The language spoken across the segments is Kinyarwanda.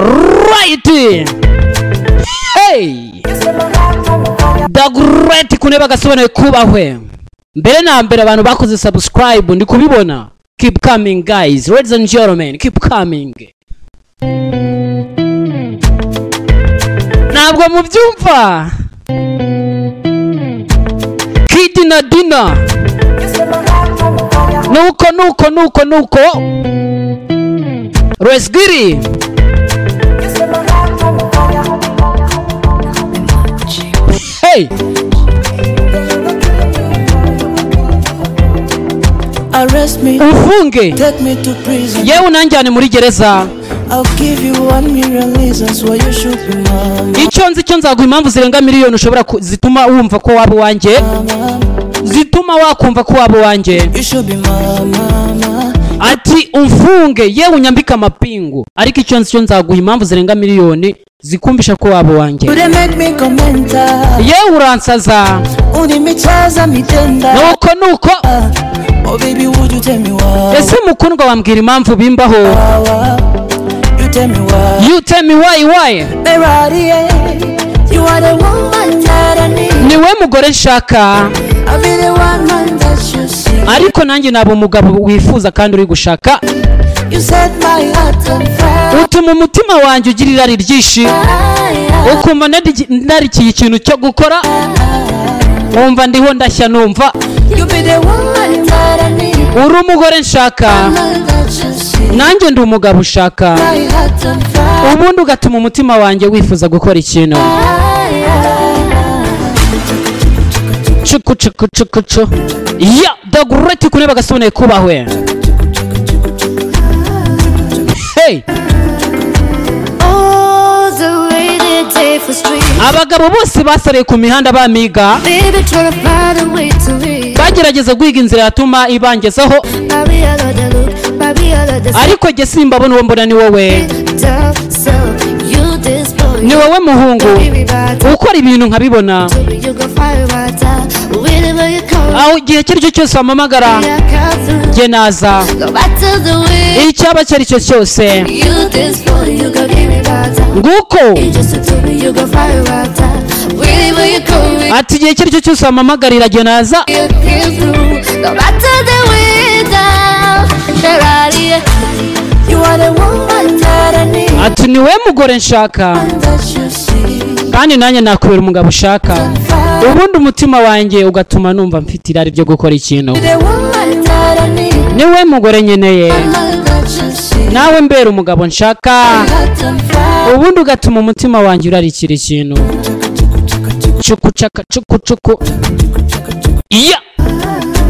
right hey the great kuneba gasobanuye kubahwe mbere na mbere abantu bakoze subscribe ndi kubibona keep coming guys ladies and gentlemen keep coming ntabwo mubyumva kid na dina nuko nuko nuko nuko resgiri hey Arrest me, umfunge take me to prison. yewe unanjyane muri gereza I'll give you one million reasons why you should be mine. icyo nzi cyo nzaguha impamvu zirenga miliyoni ushobora ku- zituma wumva ko waba uwanjye zituma wakumva ko waba uwanjye You should be my mama. ati umfunge yewe unyambike amapingu ariko icyo nzi cyo nzaguha impamvu zirenga miliyoni zikumvisha ko waba uwanjye Would they make me go mental? yewe uransaza Only me chance and me tender. nuko nuko Oh baby, would you tell me why? ese mukundwa wambwira impamvu bimbaho You tell me why. you tell me why why Ferrari, eh? You are the woman that I need. niwe mugore nshaka I'll be the one man that you see. ariko nanjye naba umugabo wifuza kandi uri gushaka You set my heart on fire. utuma umutima wanjye ugira irari ryinshi ukumva narigi- narikiye ikintu cyo gukora wumva ndiho ndashya numva You be the woman that I need. uri umugore nshaka Man that you see. nanjye ndi umugabo ushaka My heart on fire. ubundi ugatuma umutima wanjye wifuza gukora ikintu cuku cuku cuku cu ya dogureti kune bagasubune kubahwe hey All the way they day for street. abagabo bose basabiye ku mihanda bamiga Baby, try to find a way to leave. bagerageza guhiga inzira yatuma ibangezaho I'll be all of the look, I'll be all of the ariko jye simbabona uwo mbona ni wowe sit down. So you this boy, ni wowe don't muhungu be bad. ukora ibintu nkabibona You go fire right out. Whenever you come, aho igihe icyo ari cyo cyose wampamagara yeah, come through. jye naza Go back to the way. icyaba icyo ari cyo cyose You this boy, you go give me bad time. nguko You just to me, you go fire right out. Whenever you come, ati igihe icyo ari cyo cyose wampamagarira jye naza you came through. Go back to the window. Ferrari, yeah. You are the woman that I need. ati ni wowe mugore nshaka That you see. kandi nanjye nakubera umugabo ushaka ubundi umutima wanjye ugatuma numva mfite irari ryo gukora ikintu The woman that I need. ni wowe mugore nkeneye Man that you see. nawe mbera umugabo nshaka Heart on fire. ubundi ugatuma umutima wanjye urarikira ikintu cuku caka cuku cuku iya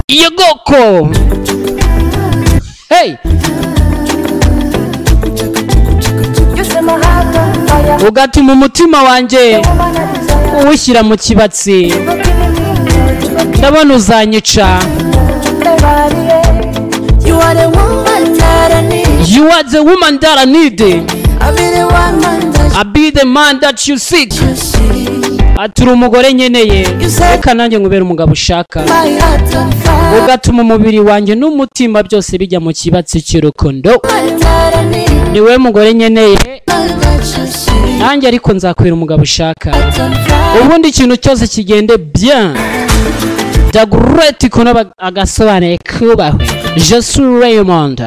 iyo goko hey You set my heart on fire. ugatuma umutima wanjye Woman I desire. uwushyira mu kibatsi You're killing me. ndabona uzanyica Ferrari, eh? You are the woman that I need. you are the woman that I need I'll be the one man that I be the man that you seek you see. aturi umugore nkeneye reka nanjye nkubere umugabo ushaka My heart on fire. ugatuma umubiri wanjye n'umutima byose bijya mu kibatsi cy'urukundo Woman that I need. ni wowe mugore nkeneye Man that you see. nanjye ariko nzakwira umugabo ushaka Heart on fire. ubundi ikintu cyose kigende bien dagureti kuno agasobanuye kubaho jesu raymond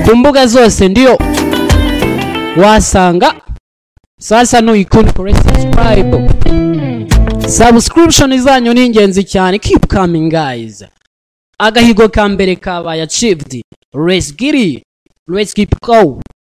ku mbuga zose ndiyo wasanga sasa nuyikunda kuri subscribe subscription zanyu ni ingenzi cyane keep coming guys agahigo ka mbere kabaye achieved let's get it let's keep going